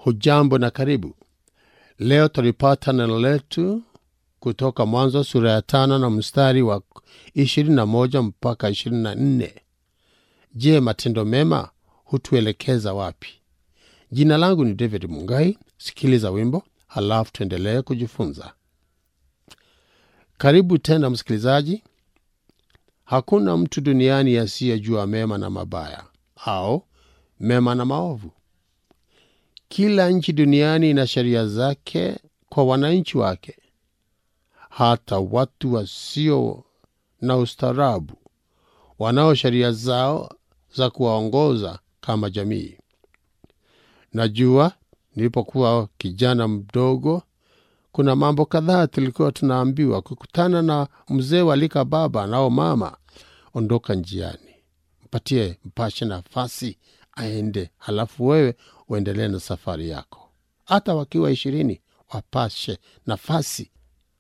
hujambo na karibu leo tulipata neno letu kutoka mwanzo sura ya tano na mstari wa ishirini na moja mpaka ishirini na nne je matendo mema hutuelekeza wapi jina langu ni david mungai sikiliza wimbo halafu tuendelee kujifunza karibu tena msikilizaji hakuna mtu duniani asiyejua mema na mabaya au mema na maovu kila nchi duniani ina sheria zake kwa wananchi wake hata watu wasio na ustaarabu wanao sheria zao za kuwaongoza kama jamii najua nilipokuwa kijana mdogo kuna mambo kadhaa tulikuwa tunaambiwa kukutana na mzee walika baba nao mama ondoka njiani mpatie mpashe nafasi aende halafu wewe uendelee na safari yako hata wakiwa ishirini wapashe nafasi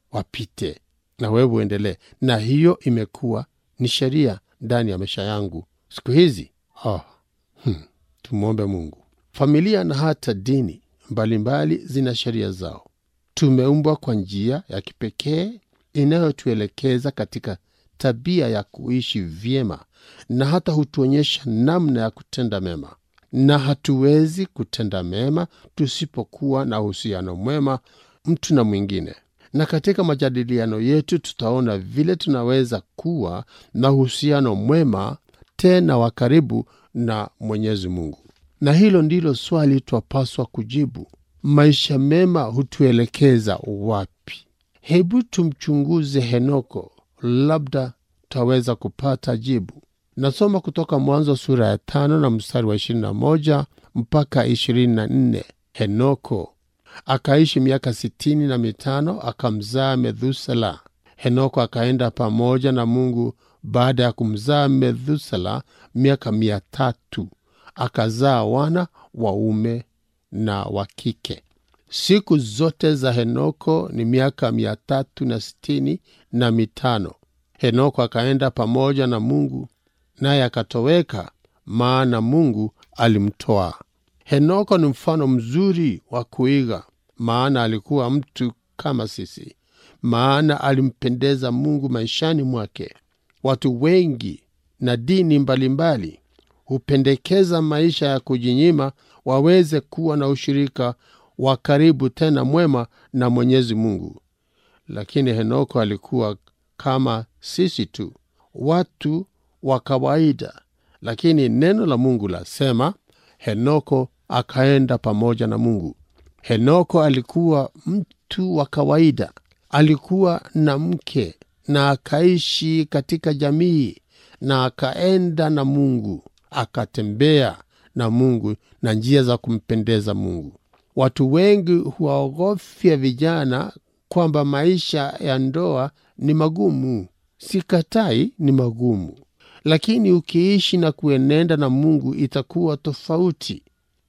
wapite na wewe uendelee na hiyo imekuwa ni sheria ndani ya maisha yangu siku hizi oh, hmm, tumwombe mungu familia na hata dini mbalimbali mbali zina sheria zao tumeumbwa kwa njia ya kipekee inayotuelekeza katika tabia ya kuishi vyema na hata hutuonyesha namna ya kutenda mema na hatuwezi kutenda mema tusipokuwa na uhusiano mwema mtu na mwingine na katika majadiliano yetu tutaona vile tunaweza kuwa na uhusiano mwema tena wa karibu na mwenyezi mungu na hilo ndilo swali twapaswa kujibu maisha mema hutuelekeza wapi hebu tumchunguze henoko labda twaweza kupata jibu nasoma kutoka mwanzo sura ya tano na mstari wa ishirini na moja mpaka ishirini na nne henoko akaishi miaka sitini na mitano akamzaa methusela henoko akaenda pamoja na mungu baada ya kumzaa methusela miaka mia tatu akazaa wana waume na wa kike siku zote za henoko ni miaka mia tatu na sitini na mitano henoko akaenda pamoja na mungu naye akatoweka maana mungu alimtoa henoko ni mfano mzuri wa kuiga maana alikuwa mtu kama sisi maana alimpendeza mungu maishani mwake watu wengi na dini mbalimbali mbali, hupendekeza maisha ya kujinyima waweze kuwa na ushirika wa karibu tena mwema na mwenyezi mungu lakini henoko alikuwa kama sisi tu watu wa kawaida lakini neno la mungu lasema henoko akaenda pamoja na mungu henoko alikuwa mtu wa kawaida alikuwa na mke na akaishi katika jamii na akaenda na mungu akatembea na mungu na njia za kumpendeza mungu watu wengi huwaogofya vijana kwamba maisha ya ndoa ni magumu sikatai ni magumu lakini ukiishi na kuenenda na mungu itakuwa tofauti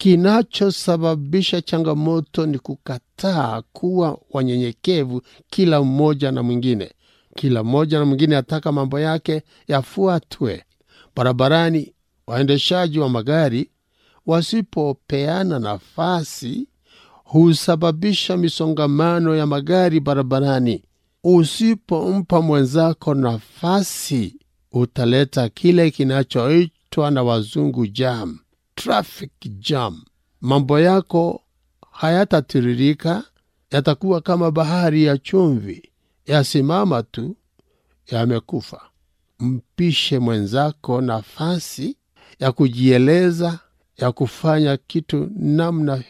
kinachosababisha changamoto ni kukataa kuwa wanyenyekevu kila mmoja na mwingine kila mmoja na mwingine ataka mambo yake yafuatwe barabarani waendeshaji wa magari wasipopeana nafasi husababisha misongamano ya magari barabarani usipompa mwenzako nafasi utaleta kile kinachoitwa na wazungu jam traffic jam mambo yako hayatatiririka yatakuwa kama bahari ya chumvi yasimama tu yamekufa mpishe mwenzako nafasi ya kujieleza ya kufanya kitu namna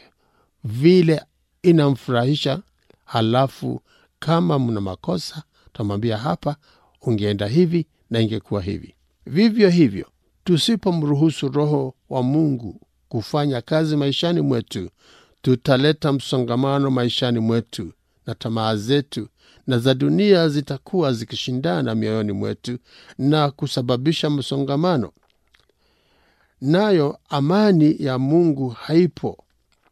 vile inamfurahisha halafu kama mna makosa tamwambia hapa ungeenda hivi na ingekuwa hivi vivyo hivyo tusipomruhusu roho wa mungu kufanya kazi maishani mwetu tutaleta msongamano maishani mwetu na tamaa zetu na za dunia zitakuwa zikishindana mioyoni mwetu na kusababisha msongamano nayo amani ya mungu haipo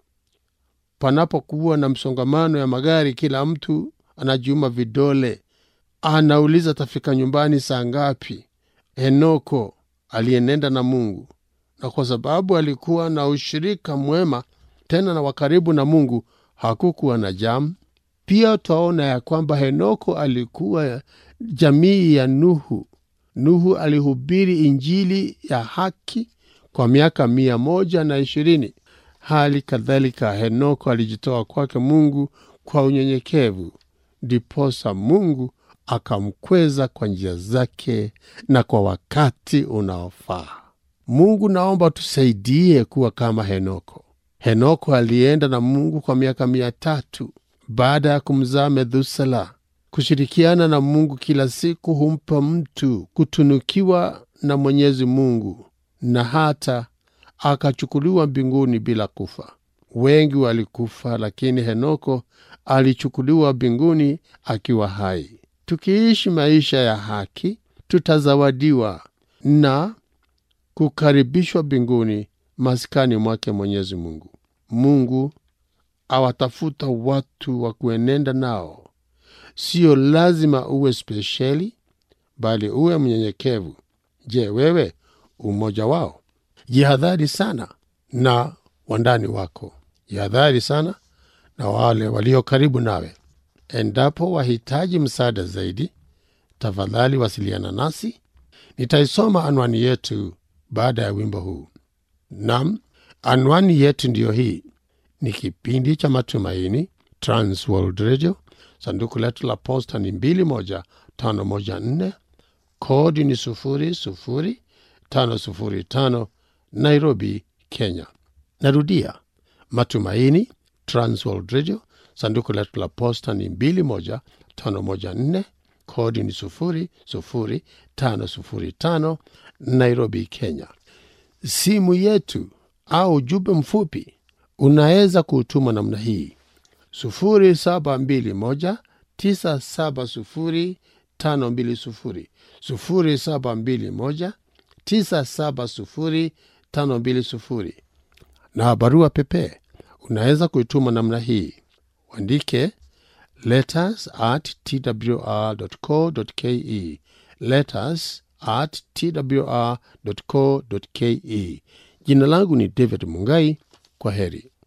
panapokuwa na msongamano ya magari kila mtu anajiuma vidole anauliza tafika nyumbani saa ngapi henoko aliyenenda na mungu na kwa sababu alikuwa na ushirika mwema tena na wakaribu na Mungu, hakukuwa na jamu. Pia twaona ya kwamba Henoko alikuwa jamii ya Nuhu. Nuhu alihubiri injili ya haki kwa miaka mia moja na ishirini. Hali kadhalika Henoko alijitoa kwake Mungu kwa unyenyekevu, ndiposa Mungu akamkweza kwa njia zake na kwa wakati unaofaa. Mungu, naomba tusaidie kuwa kama Henoko. Henoko alienda na Mungu kwa miaka mia tatu baada ya kumzaa Methusela. Kushirikiana na Mungu kila siku humpa mtu kutunukiwa na Mwenyezi Mungu na hata akachukuliwa mbinguni bila kufa. Wengi walikufa, lakini Henoko alichukuliwa mbinguni akiwa hai. Tukiishi maisha ya haki, tutazawadiwa na kukaribishwa mbinguni, maskani mwake Mwenyezi Mungu. Mungu awatafuta watu wa kuenenda nao. Sio lazima uwe spesheli, bali uwe mnyenyekevu. Je, wewe umoja wao? Jihadhari sana na wandani wako, jihadhari sana na wale walio karibu nawe. Endapo wahitaji msaada zaidi, tafadhali wasiliana nasi. Nitaisoma anwani yetu baada ya wimbo huu. Nam, anwani yetu ndiyo hii. Ni kipindi cha Matumaini, Transworld Radio. Sanduku letu la posta ni 21514 kodi ni 00505 Nairobi, Kenya. Narudia, Matumaini, Transworld Radio. Sanduku letu la posta ni 21514 kodi ni 00505 Nairobi, Kenya. Simu yetu au ujumbe mfupi unaweza kuutuma namna hii 0721 970 520 0721 970 520 na barua pepe unaweza kuituma namna hii uandike letters at twr.co.ke letters at twr.co.ke jina langu ni david mungai kwa heri